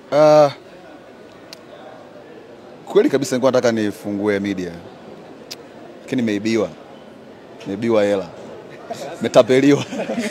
Uh, kweli kabisa nilikuwa nataka nifungue media lakini nimeibiwa, nimeibiwa hela, nimetapeliwa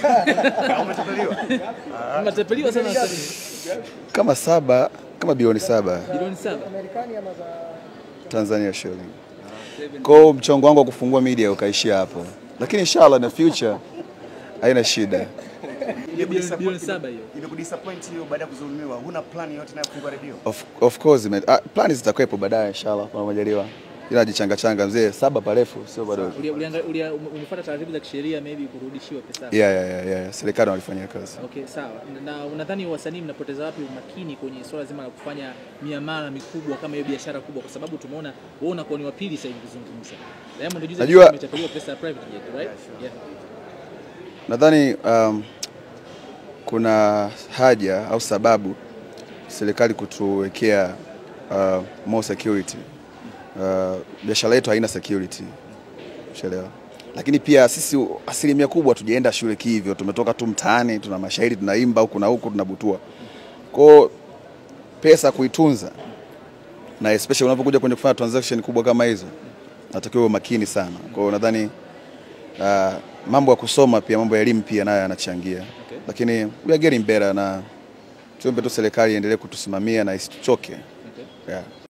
Mnatapeliwa sana wasanii. kama saba kama bilioni saba Bilioni saba. Tanzania shilling. Kwa hiyo mchongo wangu wa kufungua media ukaishia hapo, lakini inshallah in the future haina shida. Bilioni bilioni saba hiyo. Imekudisappoint hiyo baada ya kudhulumiwa, huna plan yoyote na kufungua redio? Of, of course man. Ah, plani zitakuwepo baadaye inshallah kwa majaliwa. Ila jichanga changa mzee, saba parefu sio bado. Ulia- ulianga- ulia- ume- Umefuata taratibu za kisheria maybe kurudishiwa pesa. yako. Yeah, yeah, yeah, yeah. Serikali walifanyia kazi. Okay, sawa. Na unadhani wasanii mnapoteza wapi umakini kwenye swala zima la kufanya miamala mikubwa kama hiyo biashara kubwa, kwa sababu tumeona wewe unakuwa ni wa pili sasa hivi kuzungumza. Diamond juzi Najua- alisema ametapeliwa pesa ya private jet, right? Yeah. Nadhani um, kuna haja au sababu serikali kutuwekea uh, more security. Uh, biashara yetu haina security, ushaelewa. Lakini pia sisi asilimia kubwa tujaenda shule kihivyo, tumetoka tu mtaani, tuna mashairi tunaimba huku na huku tunabutua. Kwao pesa kuitunza na especially unapokuja kwenye kufanya transaction kubwa kama hizo, natakiwa uwe makini sana. Kwa hiyo nadhani uh, mambo ya kusoma pia mambo ya elimu pia nayo yanachangia Okay. lakini we are getting better na tuombe tu serikali iendelee kutusimamia na isituchoke Okay. yeah.